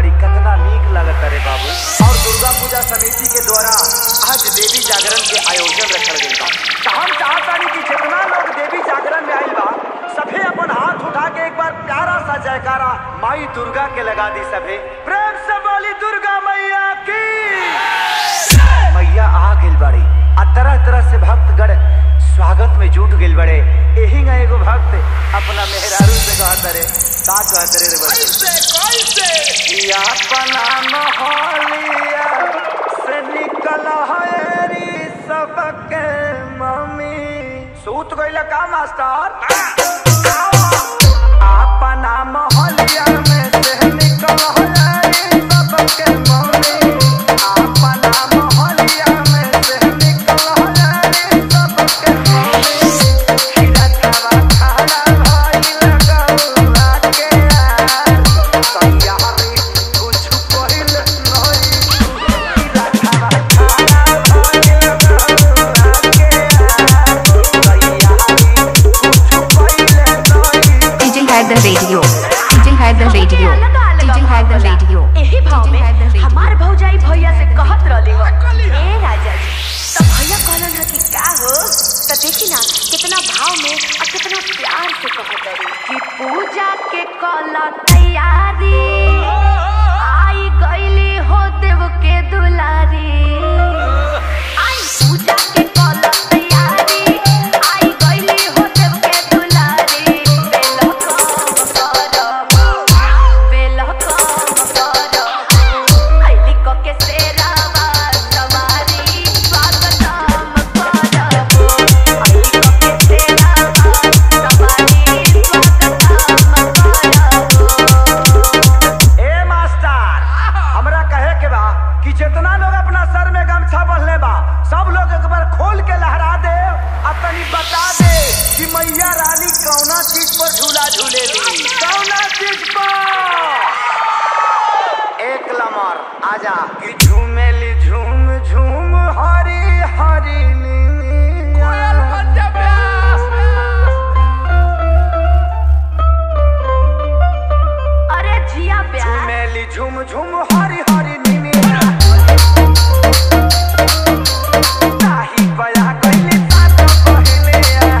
बाड़ी कितना नीक लगत रे बाबू और दुर्गा पूजा समिति के द्वारा आज देवी जागरण के आयोजन रखल गइल बा त हम चाहतानी कि जितना लोग देवी जागरण में आइल बा सभे अपन हाथ उठा के एक बार प्यारा सा जयकारा माई दुर्गा के लगा दी सभे प्रेम से बोली दुर्गा मैया की मैया आ गइल बाड़ी आ तरह तरह से भक्तगण स्वागत में जुट गइल बड़े एही ना एगो भक्त अपना मेहरारू से कहत रे का कहत रे रे बच्चे कैसे कैसे या अपना मोहलिया से निकल हरी सबके मम्मी सूत गइल का मास्टर अपना मोहलिया में से निकल हरी सबके मम्मी अपना मोहलिया में से निकल हरी सबके मम्मी खिरतवा खाना भइल गौआ के यार तैयारी कुछ पहिल नहीं खिरतवा खाना भइल गौआ के यार तैयारी कुछ पहिल नहीं DJ had the radio. DJ had the radio. DJ had the radio. एही भाव में DJ had the radio. हमार भौजाई भैया से कहत रहली हो ए राजा जी तो भैया कहलन ह कि का हो तो देखी ना कितना भाव में और कितना प्यार से कहत रही कि पूजा के कल तैयारी आई गईली हो देव के दुलारी आई पूजा के कल तैयारी आई गईली हो देव के दुलारी बेलो कम करब बेलो कम करब आईली क के सेरावा सवारी स्वागतम करब आईली क के सेरावा सवारी स्वागतम करब ए मास्टर हमरा कहे के बा कि जितना लोग अपना सर में गमछा बंधले बा सब लोग एक बार खोल के लहरा दे आ तनी बता दे कि मैया रानी कौना चीज पर झूला झूलेली कौना चीज पर एक लमर आजा कि झूमेली झूम झूम हरी हरी कोयल नीनिया। बन जा प्यास अरे जिया प्यार झूमेली झूम झूम हरी हरी नीनिया ताही बया कइले साथ पहिले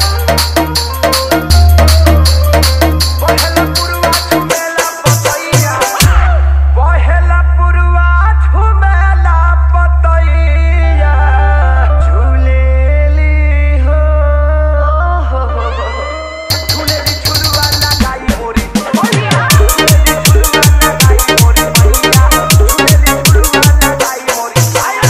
पहला पुरवा झुमेला पतैया पहला पुरवा झुमेला पतैया झूलेली हो ओहो हो हो हो झूलेली झुलवा लगाई मोरी मैया झूलेली झुलवा लगाई मोरी मैया झूलेली झुलवा लगाई मोरी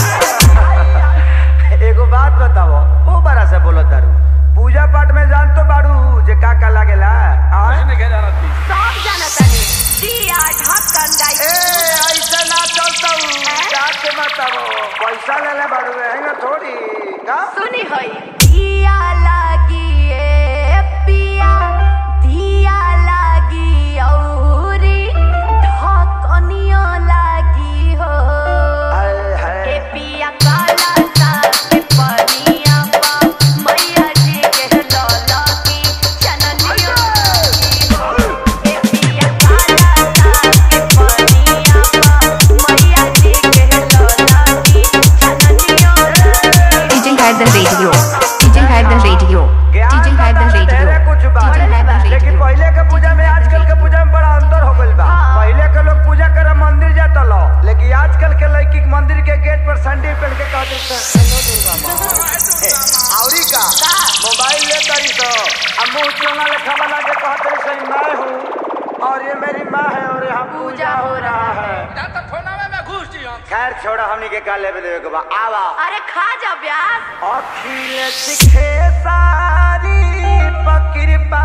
एगो बात बताओ ओ बड़ा से बोलो तारू पूजा पाठ में जान तो बाड़ू जे का का लागेला आय? नहीं क्या जाना थी सब जानता है दिया ढक्कन गाई ए ऐसे ना चलता हूँ क्या के बताओ पैसा ले ले बाड़ू रहेंगे थोड़ी का सुनी होई दिया लागी ए पिया दिया लागी औरी ढकनियो लागी हो हाय ए हाय पिया काला सा के पनिया पा मैया जी के लौला की चननियो लागी हो ए पिया काला सा के पनिया पा मैया जी के लौला की चननियो लागी DJ had the radio. DJ had the radio. ज्ञान DJ had the बतावे radio. ढेरे कुछ बा DJ had the लेकिन radio. पहले के पूजा में आजकल के पूजा में बड़ा अंतर हो गइल बा हाँ। पहले के लोग पूजा करे मंदिर जाता लो लेकिन आजकल के लड़की के मंदिर के गेट पर संडे पहन के कहते हैं हेलो दुर्गा माँ हे, औरी का का? मोबाइल ले तरी तो अब मुंह चोंगा लिखा बना के कहते हैं सही मैं हूँ और ये मेरी माँ है और यहाँ पूजा हो रहा है ना तो फोनावे में घुस जी हम खैर छोड़ा हमनी के का लेवे देवे के बा आवा अरे खा जा ब्यास अखिल सिखे सारी पकृपा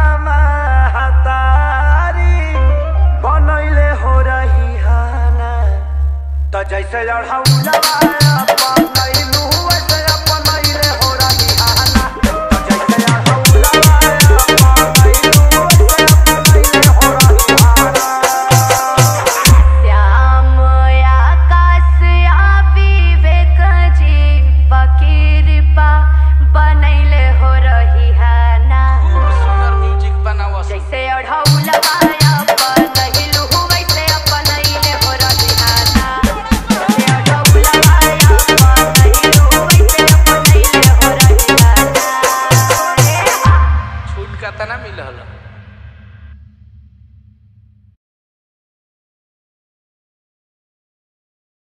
महतारी बनैले हो रही हाना त जैसे लड़ौलवा बनैलू वैसे अपनैले हो रही हाना त जैसे लड़ौलवा बनैलू वैसे अपनैले हो रही हाना श्याम आकाश आ विवेक जी पकिरपा बनैले हो रही है ना खूब सुंदर म्यूजिक बनावा जैसे अढ़ौलवा अपन नहिलु वैसे अपनैले हो रही कितना मिलल